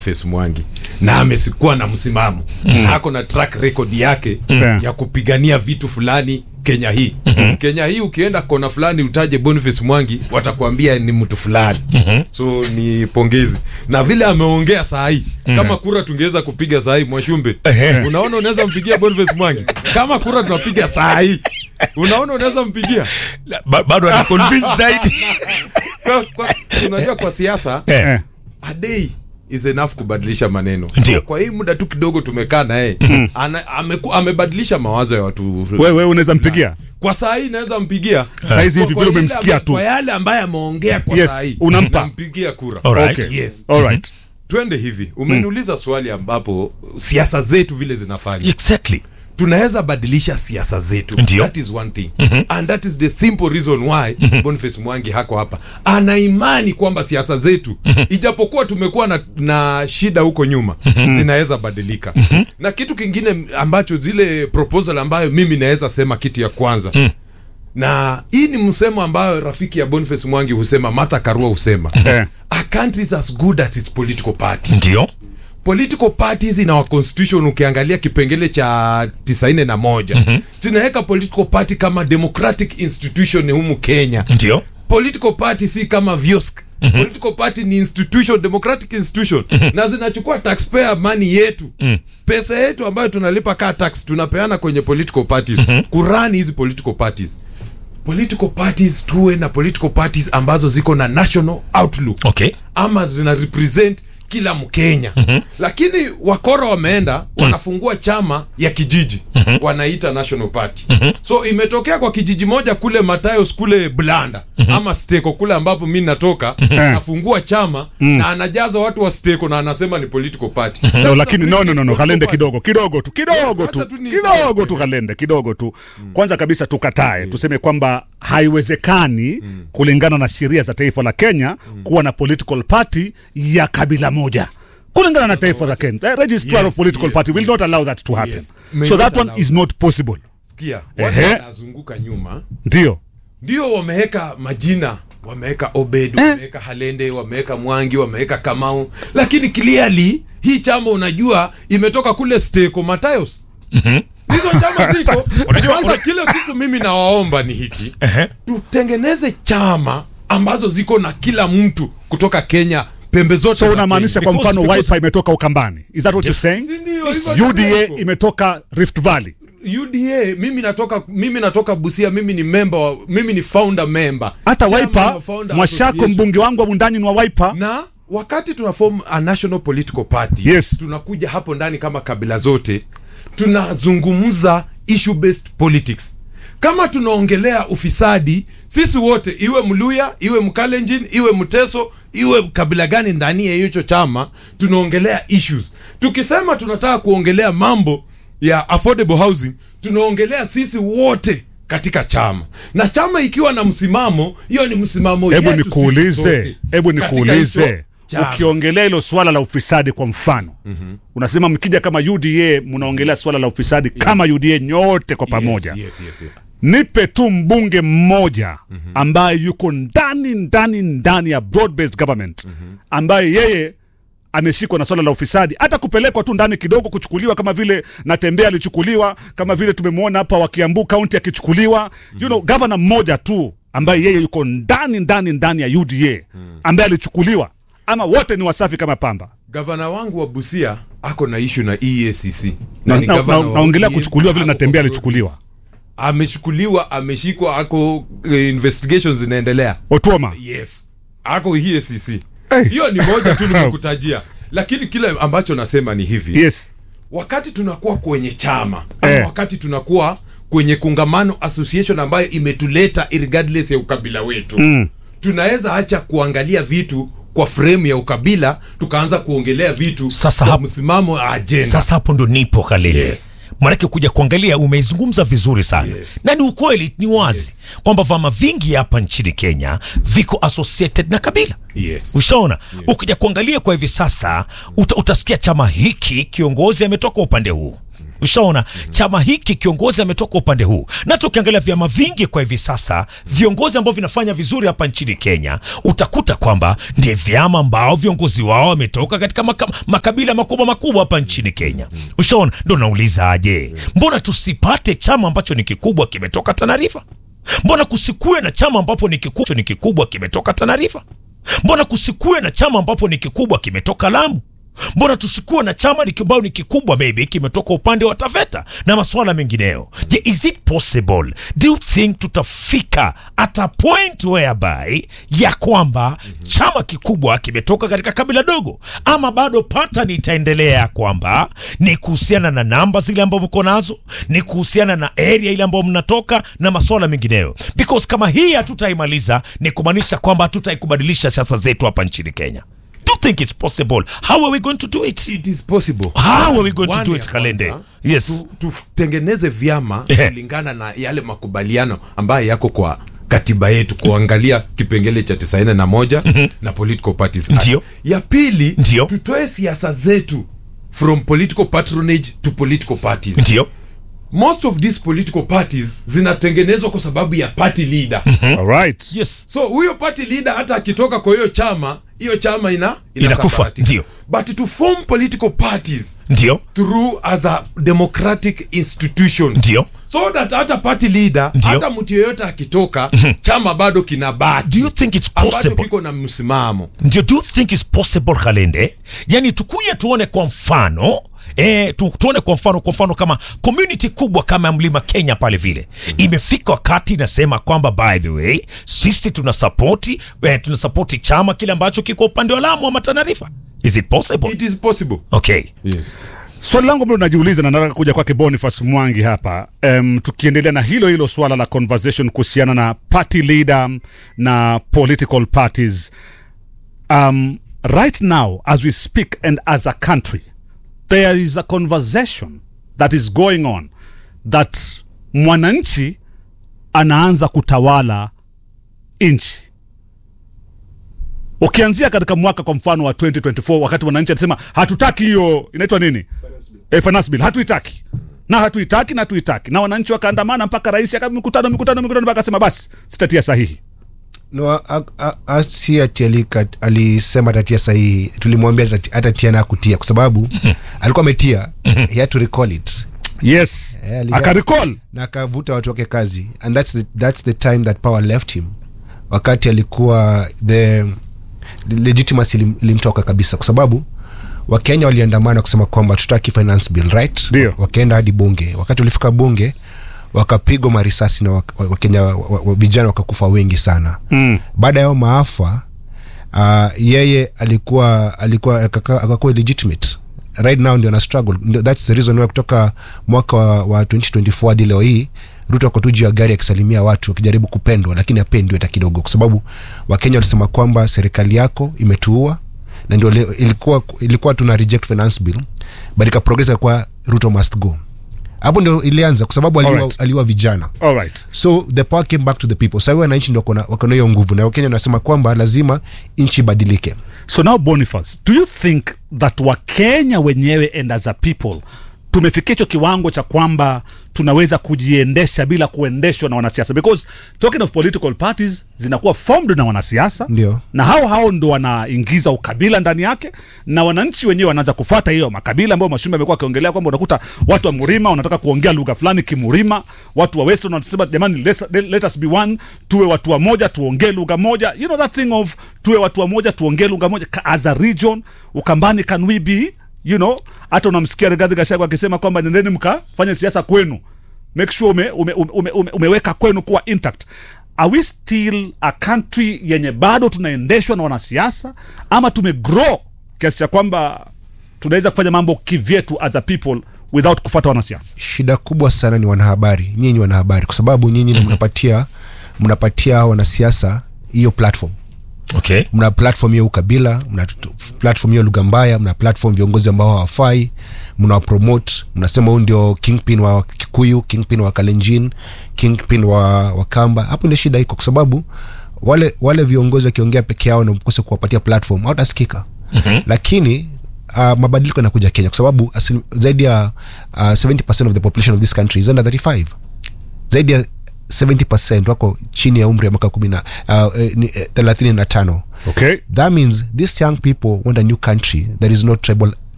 Boniface Mwangi na amesikuwa na msimamo mm. ako na track record yake Mm. ya kupigania vitu fulani Kenya hii Kenya hii ukienda kona fulani utaje Boniface Mwangi watakuambia ni mtu fulani so ni pongezi na vile ameongea saa hii kama kura tungeweza kupiga saa hii Mwashumbe Ehe. unaona unaweza mpigia Boniface Mwangi kama kura tunapiga saa hii unaona unaweza mpigia Ba- bado ana convince zaidi kwa, kwa, unajua kwa siasa Eh. Eh. a day is enough kubadilisha maneno Ndio. so, kwa hii muda tu kidogo tumekaa naye ana- ameku- amebadilisha mawazo ya watu wewe unaweza mpigia kwa saa hii naweza mpigia Saizi hivi Kwa- vile kwa ile umemsikia ame- tu. kwa yale ambaye ameongea kwa Yes, saa hii unampa. nampigia kura Alright. Okay. yes Alright. twende hivi umeniuliza swali ambapo siasa zetu vile zinafanya exactly tunaweza badilisha siasa zetu Ndio. that is one thing and that is the simple reason why Boniface Mwangi hako hapa ana imani kwamba siasa zetu ijapokuwa tumekuwa na, na shida huko nyuma zinaweza badilika na kitu kingine ambacho zile proposal ambayo mimi naweza sema kitu ya kwanza na hii ni msemo ambayo rafiki ya Boniface Mwangi husema Martha Karua husema Eh. a country is as good as its political party ndio political parties in our constitution ukiangalia kipengele cha tisaini na moja mm-hmm. zinaweka political party kama democratic institution humu kenya ndio political party si kama viosk mm-hmm. political party ni institution democratic institution mm-hmm. na zinachukua taxpayer money yetu mm. pesa yetu ambayo tunalipa kaa tax tunapeana kwenye political parties mm-hmm. kurani hizi political parties political parties tuwe na political parties ambazo ziko na national outlook okay ama zina represent kila mkenya mm-hmm. lakini wakora wameenda wanafungua chama ya kijiji mm-hmm. wanaita national party mm-hmm. so imetokea kwa kijiji moja kule matayos kule blanda mm-hmm. ama steko kule ambapo mi natoka anafungua chama na anajaza watu wa steko na anasema ni political party no, lakini no, no, no, no. kalende kidogo kidogo tu kidogo Wacha tu tu ni- kidogo tu kalende kidogo tu kwanza kabisa tukatae tuseme kwamba haiwezekani kulingana na sheria za taifa la kenya kuwa na political party ya kabila moja kulingana na taifa la kenya The registrar Yes, of political yes, party will yes. not allow that to happen Yes. May so not that one allow is not possible sikia watu Ehe. wanazunguka nyuma ndio ndio wameweka majina wameweka obed wameweka halende wameweka mwangi wameweka kamau lakini clearly hii chama unajua imetoka kule steko matayos hizo chama ziko kwanza kile kitu mimi nawaomba ni hiki Ehe. tutengeneze chama ambazo ziko na kila mtu kutoka kenya pembe zote so za unamaanisha Kenya. kwa mfano because- wiper imetoka ukambani is that what you're saying Si ndio, hivyo uda ndivyo. imetoka rift valley UDA mimi natoka mimi natoka Busia mimi ni member wa, mimi ni founder member hata Chairman wiper wa Founder mwashako Association. mbunge wangu wa mundani ni wa wiper na wakati tuna form a national political party Yes. tunakuja hapo ndani kama kabila zote tunazungumza issue based politics kama tunaongelea ufisadi sisi wote iwe mluya iwe mkalenjin iwe mteso iwe kabila gani ndani ya hicho chama tunaongelea issues tukisema tunataka kuongelea mambo ya affordable housing tunaongelea sisi wote katika chama na chama ikiwa na msimamo hiyo ni msimamo hebu yetu sisi nikuulize sote hebu katika hicho nikuulize chama. ukiongelea hilo swala la ufisadi kwa mfano mm-hmm. unasema mkija kama uda mnaongelea swala la ufisadi kama uda nyote kwa pamoja Yes, yes, yes, yes. nipe tu mbunge mmoja ambaye yuko ndani ndani ndani ya broad based government ambaye yeye ameshikwa na swala la ufisadi hata kupelekwa tu ndani kidogo kuchukuliwa kama vile natembea alichukuliwa kama vile tumemwona hapa wa kiambu kaunti akichukuliwa you know, gavana mmoja tu ambaye yeye yuko ndani ndani ndani ya uda ambaye alichukuliwa ama wote ni wasafi kama pamba gavana wangu wa busia ako na ishu na eacc Na- ni na- gavana na- wa naongelea ODM, kuchukuliwa vile ako Natembeya kwa alichukuliwa. Broadways. ameshukuliwa ameshikwa ako eh, investigations zinaendelea otuoma yes ako eacc Hey. hiyo ni moja tu nimekutajia lakini kile ambacho nasema ni hivi yes wakati tunakuwa kwenye chama ama Eh. wakati tunakuwa kwenye kungamano association ambayo imetuleta regardless ya ukabila wetu mm. tunaweza acha kuangalia vitu kwa frame ya ukabila tukaanza kuongelea vitu Sasa kwa hapo- msimamo wa agenda sasa hapo ndo nipo kalele Yes. manake kuja kuangalia umeizungumza vizuri sana Yes. na ni ukweli ni wazi kwamba vyama vingi hapa nchini kenya viko associated na kabila Yes. ushaona ukija kuangalia kwa hivi sasa uta, utasikia chama hiki kiongozi ametoka upande huu ushaona chama hiki kiongozi ametoka upande huu na tukiangalia vyama vingi kwa hivi sasa viongozi ambao vinafanya vizuri hapa nchini kenya utakuta kwamba ni vyama ambao viongozi wao wametoka katika maka, makabila makubwa makubwa hapa nchini kenya ushaona ndo nauliza aje mbona tusipate chama ambacho ni kikubwa kimetoka tanarifa mbona kusikue na chama ambapo ni kikubwa, ni kikubwa kimetoka tanarifa mbona kusikue na chama ambapo ni kikubwa kimetoka lamu mbona tusikuwe na chama ni ambao ni kikubwa maybe kimetoka upande wa taveta na masuala mengineyo je is it possible do you think tutafika at a point whereby ya kwamba chama kikubwa kimetoka katika kabila dogo ama bado pattern itaendelea ya kwamba ni kuhusiana na namba zile ambao mko nazo ni kuhusiana na area ile ambayo mnatoka na masuala mengineyo because kama hii hatutaimaliza ni kumaanisha kwamba hatutaikubadilisha siasa zetu hapa nchini kenya do you think it's possible how are we going to do it it is possible How are we going to One do ya it, Kalende? kwanza, Yes. tu- tutengeneze vyama Ehe. kulingana na yale makubaliano ambayo yako kwa katiba yetu kuangalia kipengele cha tisaini na moja na political parties Act. Ndio. ya pili Ndio. tutoe siasa zetu from political patronage to political parties ndio most of these political parties zinatengenezwa kwa sababu ya party leader Alright. yes so huyo party leader hata akitoka kwa hiyo chama hiyo chama ina Inakufa, inasambaratika. ndio. but to form political parties ndio through as a democratic institution ndio so that hata party leader Ndio. hata mtu yeyote akitoka chama bado kinabaki do you think it's ambacho possible kiko na msimamo ndio do you think it's possible kalende yani tukuja tuone kwa mfano E, tu, tuone kwa mfano kwa mfano kama community kubwa kama ya mlima kenya pale vile imefika wakati inasema kwamba by the way sisi tuna sapoti eh, tuna sapoti chama kile ambacho kiko upande wa lamu ama tanarifa is it possible it is possible okay yes. swali langu ambalo najiuliza na nataka kuja kwake boniface mwangi hapa um, tukiendelea na hilo hilo swala la conversation kuhusiana na party leader na political parties um, right now as we speak and as a country there is a conversation that is going on that mwananchi anaanza kutawala nchi ukianzia katika mwaka kwa mfano wa 2024 wakati wananchi anasema hatutaki hiyo inaitwa nini eh, finance bill hatuitaki na hatuitaki na hatuitaki na wananchi wakaandamana mpaka rais aka mikutano mikutano mikutano mpaka akasema basi sitatia sahihi no, a- a- a- si ati alika- alisema tatia sahihi tulimwambia atati- hatatia na kutia kwa sababu alikuwa ametia he had to recall it yes Eh, ali- akarecall na akavuta watu wake kazi and that's the, that's the time that power left him wakati alikuwa the legitimacy ilim- ilimtoka kabisa kwa sababu wakenya waliandamana kusema kwamba tutaki finance bill right Ndio. wakaenda hadi bunge wakati walifika bunge wakapigwa marisasi na wak- wa- wakenya wa- wa- wa- vijana wakakufa wengi sana mm. baada ya hayo maafa uh, yeye alikuwa alikuwa akaka- akakuwa legitimate right now ndio ana struggle Ndio- that's the reason why kutoka mwaka wa, wa 2024 hadi leo hii ruto ako tu juu ya gari akisalimia watu akijaribu kupendwa lakini apendwi hata kidogo kwa sababu wakenya walisema kwamba serikali yako imetuua na ndio le- ilikuwa ilikuwa tuna reject finance bill but ikaprogresa kwa ruto must go hapo ndio ilianza kwa sababu aliua, Alright. aliua vijana all right so the power came back to the people sahii wananchi ndio wako na- wako na hiyo nguvu na wakenya wanasema kwamba lazima nchi ibadilike so now boniface do you think that wakenya wenyewe and as a people tumefikia hicho kiwango cha kwamba tunaweza kujiendesha bila kuendeshwa na wanasiasa because talking of political parties zinakuwa formed na wanasiasa Ndio. na hao hao ndo wanaingiza ukabila ndani yake na wananchi wenyewe wanaanza kufata hiyo makabila ambayo mashumbe amekuwa akiongelea kwamba unakuta watu wa murima wanataka kuongea lugha fulani kimurima watu wa western wanasema jamani let's, let us be one tuwe watu wa moja tuongee lugha moja you know that thing of tuwe watu wa moja tuongee lugha moja Ka- as a region ukambani can we be you know hata unamsikia Rigathi Gachagua akisema kwamba nendeni mkafanye siasa kwenu make sure ume, ume, ume, ume, ume, umeweka kwenu kuwa intact are we still a country yenye bado tunaendeshwa na wanasiasa ama tumegrow kiasi cha kwamba tunaweza kufanya mambo kivyetu as a people without kufuata wanasiasa shida kubwa sana ni wanahabari nyinyi wanahabari kwa sababu nyinyi mm-hmm. mnapatia mnapatia wanasiasa hiyo platform okay mna platform hiyo ukabila mna t- platform hiyo lugha mbaya mna platform viongozi ambao hawafai mna promote mnasema huyu ndio kingpin wa kikuyu kingpin wa kalenjin kingpin wa, wa kamba hapo ndio shida iko kwa sababu wale wale viongozi wakiongea peke yao na mkose kuwapatia platform hawatasikika mm-hmm. lakini uh, mabadiliko yanakuja kenya kwa sababu asil, zaidi ya uh, 70 of the population of this country is under 35 zaidi ya 70 wako chini ya umri ya mwaka kumi na uh, eh, ni, eh, thelathini na tano okay that means these young people want a new country that is not tribal